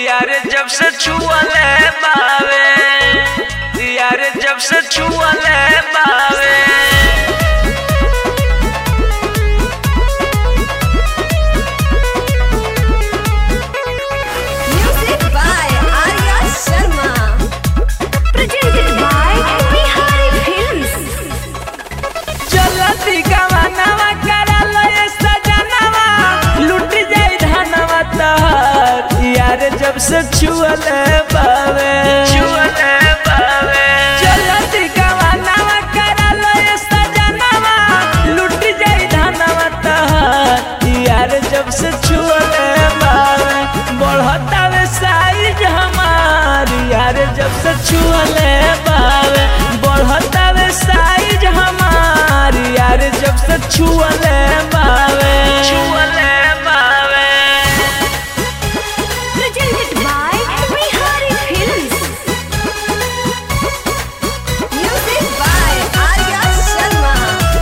यार जब से छुअले बावे यार जब से छुअले बावे Music by Arya Sharma. Presented by Bihari Films. चलती गवानवा करल ये सजनवा लूट जाई धनवा तहर यार जब से छुअले बावे छुअले बावे चलती गवानवा करल ये सजनवा लूट जाई धनवा तहर यार जब से छुअले बावे बढ़तावे साइज हमार यार जब से छुअले बावे बढ़तावे साइज हमार यार जब से छुअले बावे छुअले बावे Presented by Bihari Films. Music by Arya Sharma.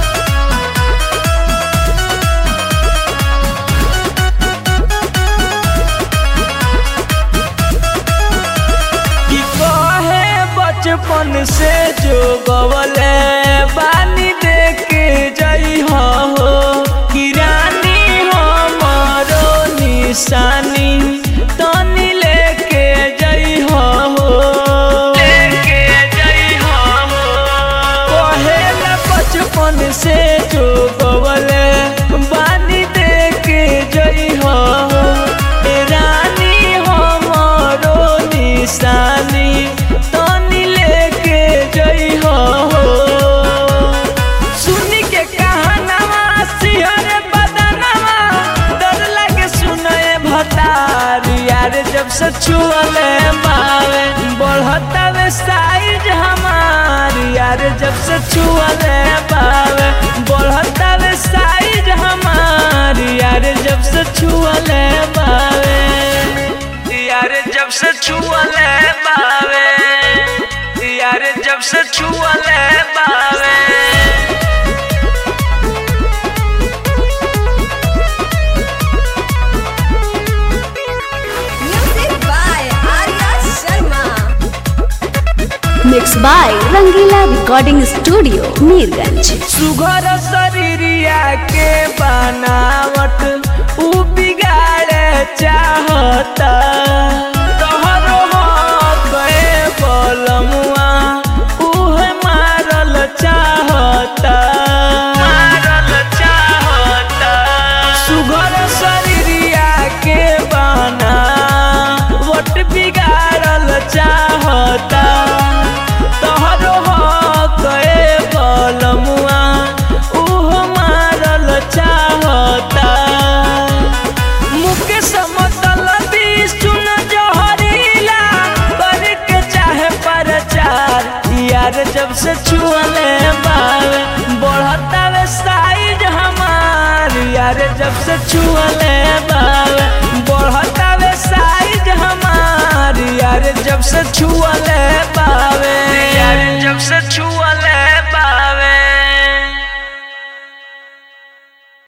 कि कहे बचपन से जो गवले बानी देख जई हो कि रानी हमरो निशानी तनी लेके जई हो लेके जई हो कहे बचपन से जो गवले बानी देख जई हो ए रानी हमरो निशानी तनी लेके जई हो सुनी के कहानवा सिहर बदनवा डर लगे सुनए भतार यार जब से छुअले बावे बढ़तावे साइज हमार यार जब से छुअले बावे बढ़तावे साइज हमार यार जब से छुअले बावे यार जब से छुअले बावे यार जब से छुअले बावे Music by Arya Sharma. Mixed by Rangila Recording Studio, Mirganj. सुघर शरीरिया के बनावट उ बिगाड़े चाहता तोहरो गए बलमुआ उहे मारल चाहता मारल चाहता सुघर शरीरिया के बनावट बिगाड़ल चाहता तोहरो गए बलमुआ उहो मारल चाहता मुके समतलबी सुन जहरीला करके चाहे प्रचार यार जब से छुअले बावे बढ़तावे साइज हमार यार जब से छुअले बावे बढ़तावे साइज हमार यार जब से छुअले